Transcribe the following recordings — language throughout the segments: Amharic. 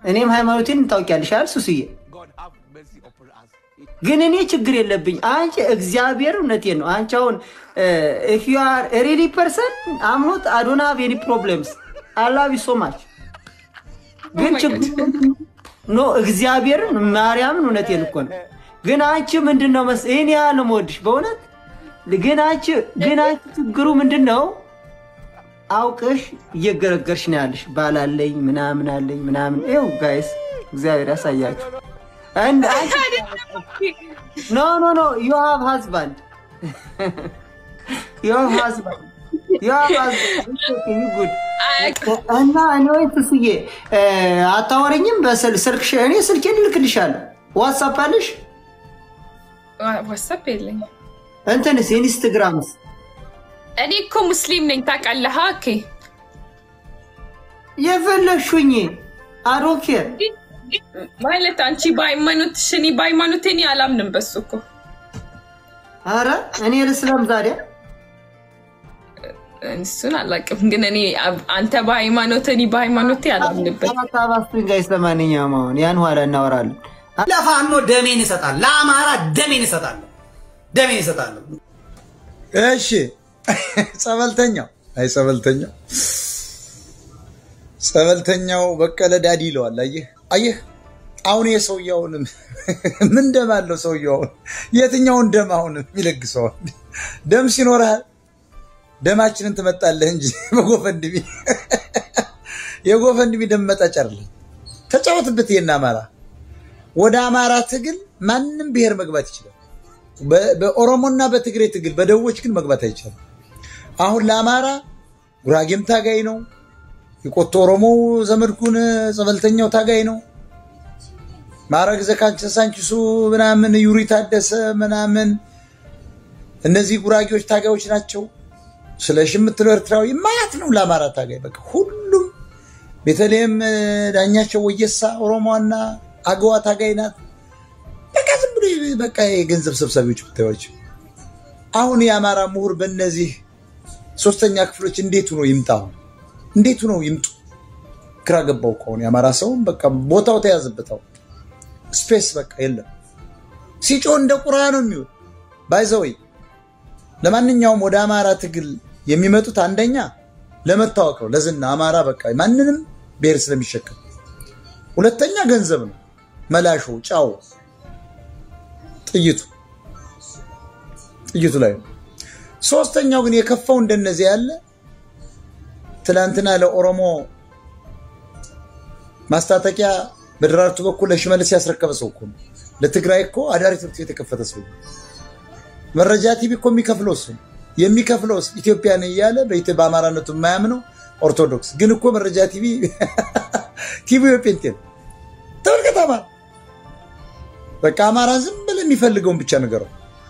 እኔም ሃይማኖቴን ታውቂያለሽ አይደል ሱስዬ? ግን እኔ ችግር የለብኝ። አንቺ እግዚአብሔር እውነቴን ነው። አንቺ አሁን ኢፍ ዩ አር ሪሊ ፐርሰን አምኖት አዶና ሃቭ ኤኒ ፕሮብለምስ አላቪ ሶ ማች ግን ችግር ኖ እግዚአብሔርን ማርያምን እውነቴን እኮ ነው። ግን አንቺ ምንድን ነው መስ ይህን ያህል ነው የምወድሽ በእውነት ግን አንቺ ግን አንቺ ችግሩ ምንድን ነው? አውቀሽ እየገረገርሽ ነው ያለሽ። ባላለኝ ምናምን አለኝ ምናምን። ይኸው ጋይስ እግዚአብሔር ያሳያችሁ። And I- no, no, no. You have husband. you have husband. You have husband. It's okay, you good. እና እኔ ወይ ትስዬ አታወረኝም? በስልክ እኔ ስልኬን እልክልሻለሁ። ዋትሳፕ አለሽ? ዋትሳፕ የለኝም። እንትንስ ኢንስትግራምስ? እኔ እኮ ሙስሊም ነኝ ታውቃለህ። ኦኬ የፈለግሹኝ አዶኬር ማለት አንቺ በሃይማኖትሽ እኔ በሃይማኖቴ እኔ አላምንም በሱ እኮ አረ እኔ ልስለም ታዲያ እሱን አላውቅም፣ ግን እኔ አንተ በሃይማኖት እኔ በሃይማኖቴ አላምንበት። ታባስቱኝ ጋይስ። ለማንኛውም አሁን ያን ኋላ እናወራለን። ለፋኖ ደሜን እሰጣለሁ፣ ለአማራ ደሜን እሰጣለሁ፣ ደሜን እሰጣለሁ። እሺ ጸበልተኛው አይ ጸበልተኛው ጸበልተኛው በቀለ ዳዲ ይለዋል። አየህ አየህ አሁን የሰውየውን ምን ደም አለው ሰውየው? አሁን የትኛውን ደም አሁን የሚለግሰዋል? ደም ሲኖርህ ደማችንን ትመጣለህ እንጂ በጎፈንድሚ የጎፈንድሚ ደም መጣጭ አይደለም። ተጫወትበት። ይሄን አማራ ወደ አማራ ትግል ማንም ብሔር መግባት ይችላል። በኦሮሞና በትግሬ ትግል በደቡቦች ግን መግባት አይቻልም። አሁን ለአማራ ጉራጌም ታጋይ ነው። የቆቶ ኦሮሞ ዘመድኩን ጸበልተኛው ታጋይ ነው። ማዕረግ ዘሳንቺሱ ምናምን ዩሪ ታደሰ ምናምን እነዚህ ጉራጌዎች ታጋዮች ናቸው። ስለሽ የምትለው ኤርትራዊ ማያት ነው ለአማራ ታጋይ በቃ ሁሉም። ቤተልሔም ዳኛቸው ወየሳ ኦሮሞና አገዋ ታጋይ ናት። በቃ ዝም ብሎ በቃ የገንዘብ ሰብሳቢዎች ብታዩዋቸው። አሁን የአማራ ምሁር በእነዚህ ሶስተኛ ክፍሎች እንዴቱ ነው ይምጣ? እንዴቱ ነው ይምጡ? ግራ ገባው። ከሆነ የአማራ ሰውም በቃ ቦታው ተያዘበታው ስፔስ በቃ የለም። ሲጮ እንደ ቁራ ነው የሚሆን ባይዘወይ። ለማንኛውም ወደ አማራ ትግል የሚመጡት አንደኛ ለመታወቅ ነው፣ ለዝና አማራ በቃ ማንንም ብሔር ስለሚሸከም፣ ሁለተኛ ገንዘብ ነው መላሾ ጫው ጥይቱ ጥይቱ ላይ ነው። ሶስተኛው ግን የከፋው እንደነዚህ ያለ ትናንትና ለኦሮሞ ማስታጠቂያ በደራርቱ በኩል ለሽመልስ ያስረከበ ሰው እኮ ነው። ለትግራይ እኮ አዳሪ ትምህርት ቤት የከፈተ ሰው መረጃ ቲቪ እኮ የሚከፍለው እሱ የሚከፍለው ኢትዮጵያ ነኝ እያለ በአማራነቱ የማያምነው ኦርቶዶክስ ግን እኮ መረጃ ቲቪ ቲቪ ጴንጤ ነው። ተመልከት አማራ በቃ አማራ ዝም ብለህ የሚፈልገውን ብቻ ነገረው።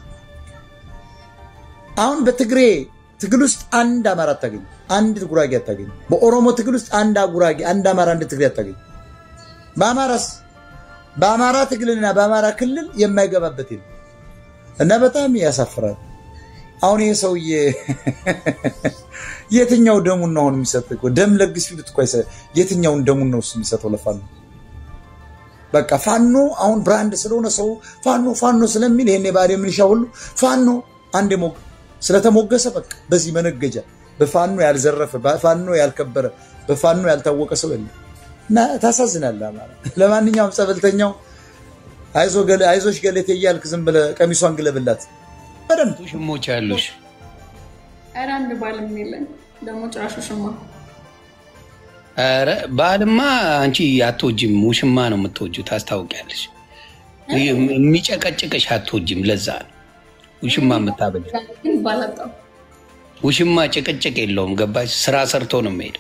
አሁን በትግሬ ትግል ውስጥ አንድ አማራ አታገኝ፣ አንድ ጉራጌ አታገኝ። በኦሮሞ ትግል ውስጥ አንድ ጉራጌ፣ አንድ አማራ፣ አንድ ትግሬ አታገኝ። በአማራስ በአማራ ትግልና በአማራ ክልል የማይገባበት የለም እና በጣም ያሳፍራል። አሁን ይሄ ሰውዬ የትኛው ደሙን ነው አሁን የሚሰጥ? ደም ለግስ ፊሉት እኮ የትኛውን ደሙን ነው እሱ የሚሰጠው ለፋኖ? በቃ ፋኖ አሁን ብራንድ ስለሆነ ሰው ፋኖ ፋኖ ስለሚል ይሄን የባህሪ ምንሻ ሁሉ ፋኖ አንድ ሞግ ስለተሞገሰ በቃ በዚህ መነገጃ በፋኖ ያልዘረፈ በፋኖ ያልከበረ በፋኖ ያልታወቀ ሰው የለም እና ታሳዝናለህ አማራ። ለማንኛውም ጸበልተኛው አይዞሽ ገለቴ እያልክ ዝም ብለህ ቀሚሷን ግለብላት በደንብ ሽሞች ያሉሽ ኧረ አንድ ባልም የለን ደግሞ ጭራሽ ውሽማ ኧረ ባልማ አንቺ አትወጂም፣ ውሽማ ነው የምትወጂው። ታስታውቂያለሽ። የሚጨቀጭቅሽ አትወጂም። ለዛ ነው ውሽማ የምታበጅ። ግን ባላጣው ውሽማ ጭቅጭቅ የለውም። ገባሽ? ስራ ሰርቶ ነው የሚሄደው።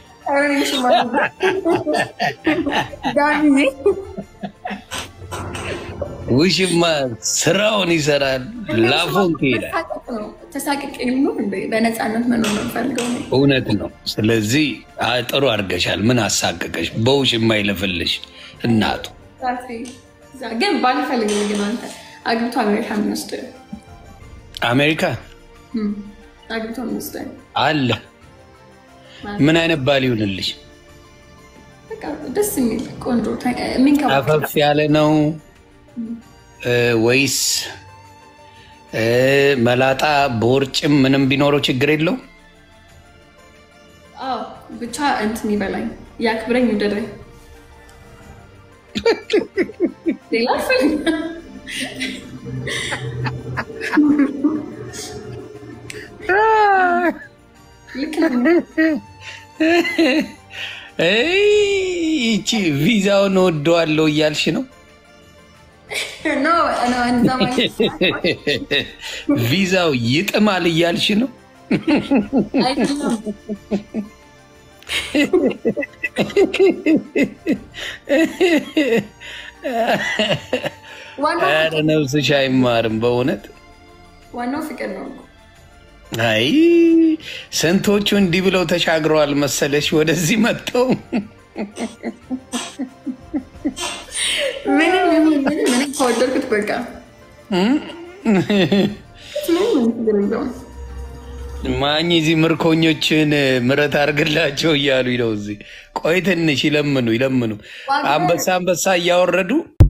ውሽማ ስራውን ይሰራል፣ ላፎን ይሄዳል። ተሳቅቄ ልኖር እንደ በነፃነት መኖር ነው የምፈልገው እኔ። እውነት ነው። ስለዚህ አ- ጥሩ አድርገሻል። ምን አሳቀቀሽ? በውሽማ ይለፍልሽ እናቱ። ራሴ እዛ ግን ባልፈልግ ግን አንተ አግብቶ አሜሪካ የሚወስድ አሜሪካ አግብቶ የሚወስድ አለ። ምን አይነት ባል ይሁንልሽ? በቃ በቃ ደስ የሚል ቆንጆ ተ- የሚንከባከብ አፈፍ ያለ ነው እ፣ ወይስ እ፣ መላጣ በውርጭም ምንም ቢኖረው ችግር የለው? አዎ ብቻ እንትን ይበላኝ ያክብረኝ ውደደኝ ሌላ አልፈልግም። ልክ ነህ። እይ፣ ይቺ ቪዛውን ወደዋለሁ እያልሽ ነው? ኖ ኖ እንደዛ ማለት ቪዛው ይጥማል እያልሽ ነው? አይደለም። ዋናው ኧረ ነፍስሽ አይማርም በእውነት ዋናው ፍቅር ነው እኮ። አይ ስንቶቹ እንዲህ ብለው ተሻግረዋል መሰለሽ ወደዚህ መጥተው ምንም ይሁን ምንም ምንም ከወደድኩት በቃ ምንም ችግር የለውም። ማኝ እዚህ ምርኮኞችን ምረት አድርግላቸው እያሉ ነው። እዚህ ቆይ ትንሽ ይለምኑ ይለምኑ። አንበሳ አንበሳ እያወረዱ